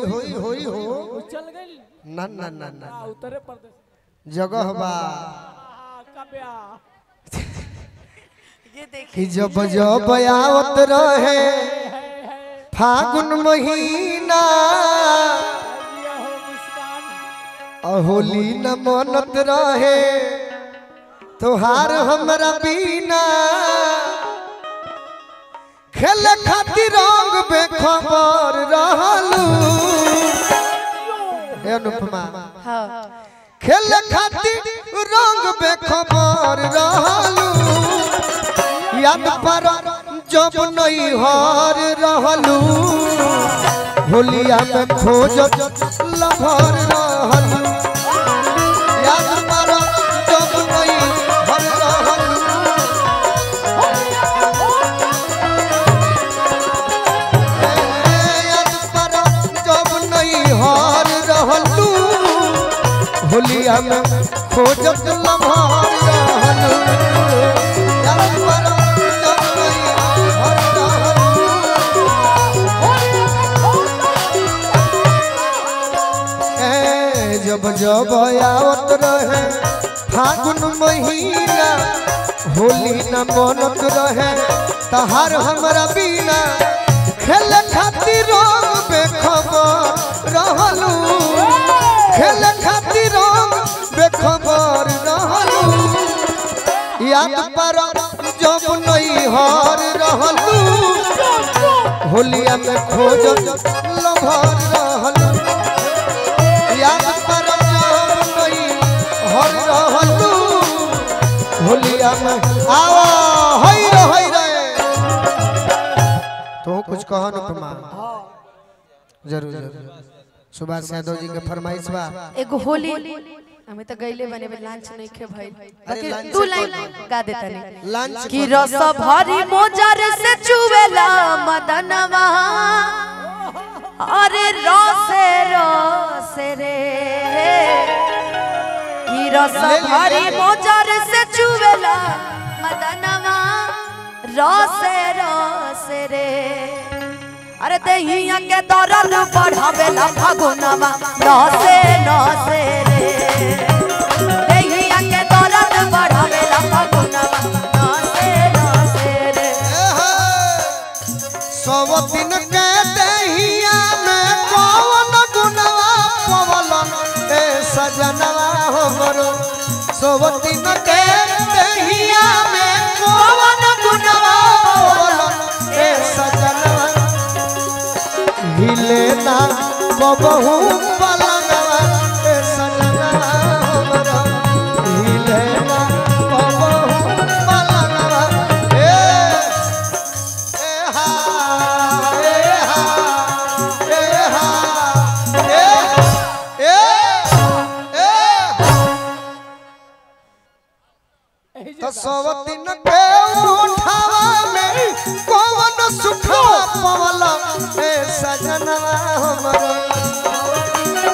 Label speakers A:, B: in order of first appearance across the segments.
A: होई होई हो
B: वो चल गई
A: ना ना ना ना
B: आ, उत्तरे प्रदेश
A: जगह बा
B: आ, कब्या
C: ये देखिए
A: कि जब जब आवत रहे फागुन महीना
B: ये हो मुस्कान
A: अहोली न मनत रहे तोहार हमरा बीना खेल खातिर रंग बेखबर रहलू हे अनुपमा
C: हाँ
A: खेल खातिर रंग बेखबर रहलू याद पर जब नहीं हर रहलू होलिया में खोजत लभर रहलू याद पर जब नहीं हर रहलू याद पर जब नहीं हर रहलू होलिया में खोजत लभर रहलू याद पर जब नहीं हर रहलू ए, जब जब आवत रहे फागुन महीना होली न मनत रहे तहार हमरा बीना खेल खातिर रंग बेखबर रहलू खेल खातिर रंग बेखबर रहलू याद पर जब नहीं हर रहलू होलिया में खोजत लभर रहलू याद पर जब नहीं हर रहलू होलिया में आओ होई रे होई रे तो कुछ कहो न तुम जरूर जरूर सुभाष यादव जी के फरमाइश बा
C: एगो होली हमें तो गईले बने बे लांच नहीं खे भाई
A: अरे लांच
C: बाकी तू
A: से
C: लाइन गा देता नहीं
A: लंच
C: कि रस भरी मोजर से चुवेला मदनवा अरे रसे रसे रे कि रस
A: ले ली,
C: भरी
A: ले ली।
C: मोजर से चुवेला मदनवा रसे रसे रे अरे दहिया के दरद बढ़ावेला फागुनवा नसे नसे रे दहिया के दरद बढ़ावेला फागुनवा नसे नसे रे
A: सब दिन के दहिया में कौन गुनवा पवलन ए सजनवा हमरो सब दिन के दहिया में कौन गुनवा पवलन ए सजनवा हिले ना बबहू पलनवा ए सजनवा हमरो हिले ना बबहू पलनवा ए
B: एही जे
A: तो सब दिन के उठावा में कौन सुखवा पवला ए सजनवा हमरो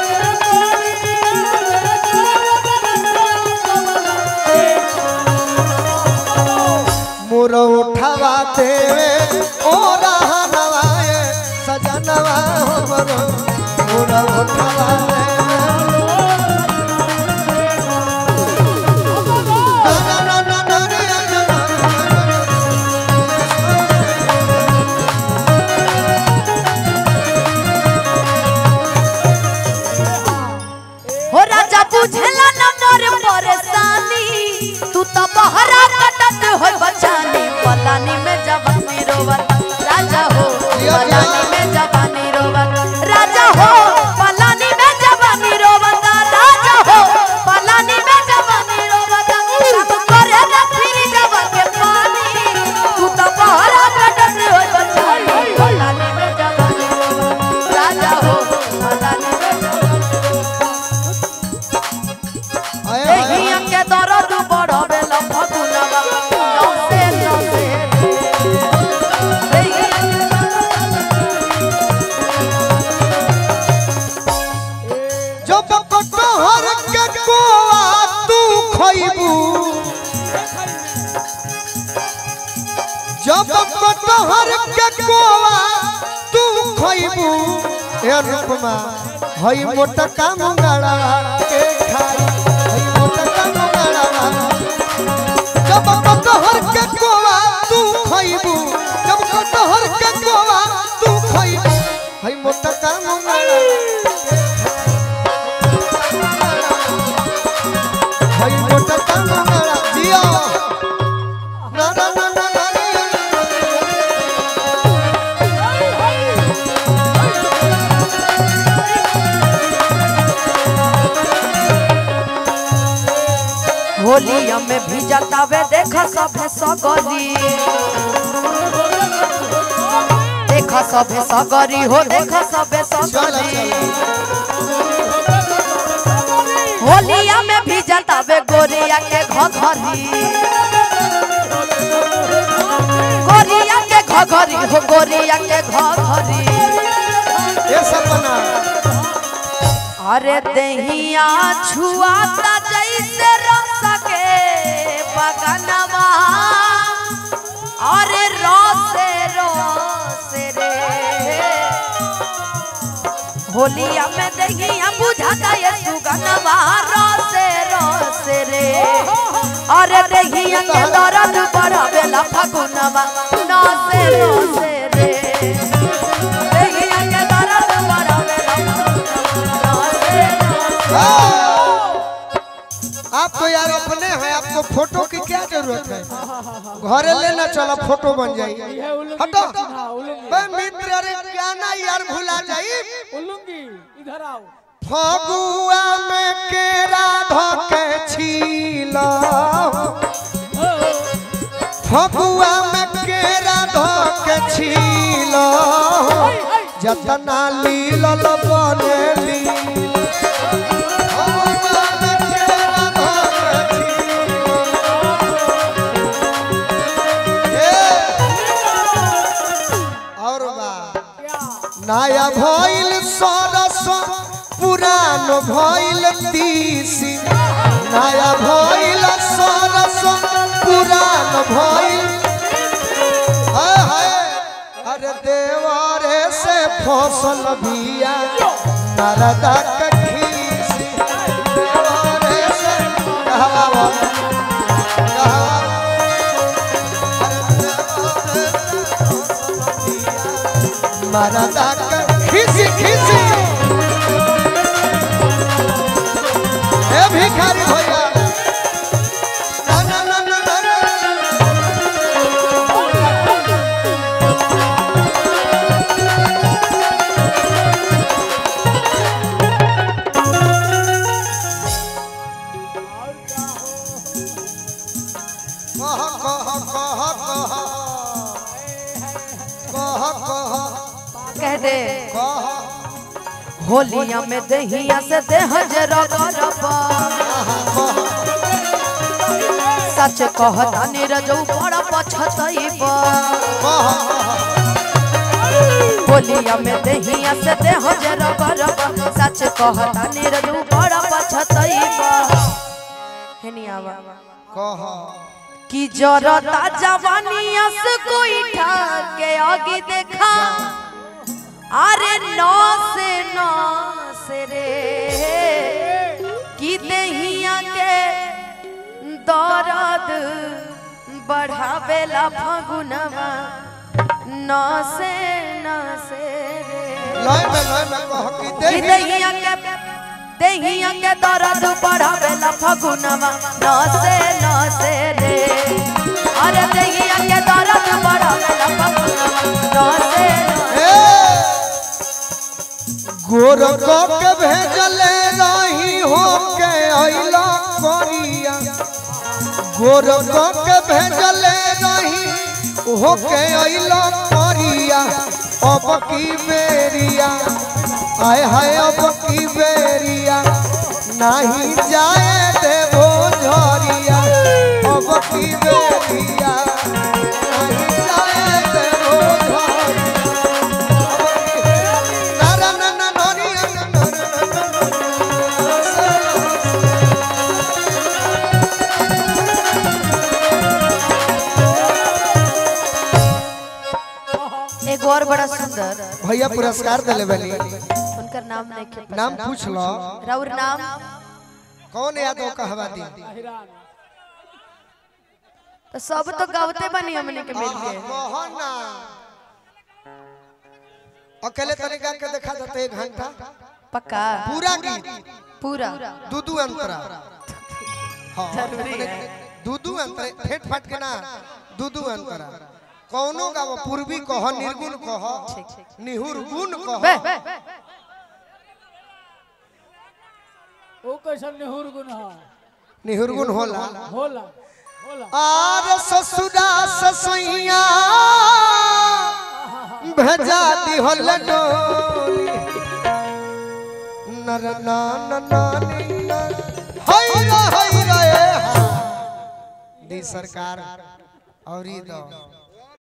A: मोर उठावा देवे ओ रहनवा ए सजनवा हमरो मोर उठावा देवे ना ना ना ना ना ना ना
C: हो राजा बुझला न मोर परेशानी तू तो बहरा कटत हो बचानी पलानी में जवानी रोवत राजा हो पलानी में जवानी रोवत राजा हो पलानी में जवानी रोवत राजा हो पलानी में जवानी रोवत सब करे न फिर जवा के पानी तू तो बहरा कटत हो बचानी पलानी में जवानी रोवत राजा हो पलानी में
A: आए, आए,
C: एहिया के दर्द बढ़ावे ला फगुनवा नसे नसे एहिया के
A: जब कटहर के कोआ तू खइबू जब कटहर के कोआ तू खइबू हे अनुपमा हई मोटका मुंगाड़ा के खाई हई मोटका मुंगाड़ा जब कटहर के कोवा तू खइबू जब कटहर के कोवा तू खइबू हई मोटका मुंगाड़ा हई मोटका मुंगाड़ा जिया ना ना ना ना ना
C: होलिया में भी जतावे देख सभे सगरी देख सभे सगरी हो देख सभे
A: चल
C: सगरी
A: चल
C: होलिया में भी जतावे गोरिया के घघरी गोरिया के घघरी हो गोरिया के घघरी
A: ये सब बना
C: अरे दहिया छुआता जैसे रस के बगनवा अरे रसे रसे रे होलिया में दहिया बुझाता ये सुगनवा रसे रसे रे अरे दहिया के दर्द बढ़ावेला फगुनवा नसे रसे रे दहिया के दर्द बढ़ावेला फगुनवा नसे रसे
A: आप तो यार अपने हैं आपको फोटो की क्या जरूरत है घरे लेना चला फोटो बन
B: ये
A: जाएगी
B: उलूंगी
A: हटो
B: हाँ, उलूंगी
A: बे मित्र अरे क्या ना यार भुला जाई
B: उलूंगी इधर आओ
A: फगुआ में केरा धके छीला फगुआ में केरा धके छीला जतना लीलल बनेली फगुआ में केरा धके छीला। ए, और बा
B: क्या
A: नया भइल सरस पुरान भइल तीसी नया भइल सरस पुरान भइल हाय हाय अरे देवरे से फसल बिया नरदा के खीसी देवरे से कहवा कहवा अरे देवरे से फसल बिया मरदा के खीसी खीसी ए भिखारी भैया ना ना ना ना ना ना। कह कह कह कह कह कह
C: कह दे
A: कह
C: होलिया में दहिया से देह जरा करबा सच कहता नीरजौ बड़ा पछतैबा होलिया में दहिया से देह जरा करबा सच कहता नीरजौ बड़ा पछतैबा हेनियावा
A: कह
C: कि जरता जवानिया से कोई ठाके आगे देखा अरे नौ से नौ से रे कि दहिया के दर्द बढ़ावेला फगुनवा नौ से नौ से रे
A: लय में लय में कह कि
C: कि
A: देही
C: दहिया के दहिया के दर्द बढ़ावेला फगुनवा नौ से नौ से रे अरे दहिया के दर्द बढ़ावेला फगुनवा नौ से नौ
A: गोर के भेजले रही हो के अइला करिया गोर के भेजले रही हो के अइला करिया अब की बेरिया आय हाय अब की बेरिया नहीं जाए देवो झरिया अब की बेरिया नहीं जाए देवो झरिया
C: एगो और बड़ा सुंदर
A: भैया पुरस्कार दिले बनी
C: इनका नाम नहीं के पता
A: नाम पूछ लो
C: राउर नाम
A: कौन यादव कहवा दी
B: हिरान
C: तो सब तो गावते बनी हमने के मिल के
A: मोहन ना अकेले तरीका के देखा देते एक घंटा
C: पक्का
A: पूरा गीत
C: पूरा
A: दू दू अंतरा हाँ मने दू दू अंतरा फेट फाट के ना दू दू अंतरा कौनो गाव पूर्वी कह निर्गुण कह निहुर गुण
C: बे
A: कह
B: ओ कैसन नेहुर गुण हा
A: निहुर गुण होला
B: होला होला
A: आर ससुरा ससैया भेजा दिहल डोली नर नान नानी न हई रे हई रे हा। दी सरकार और ई दो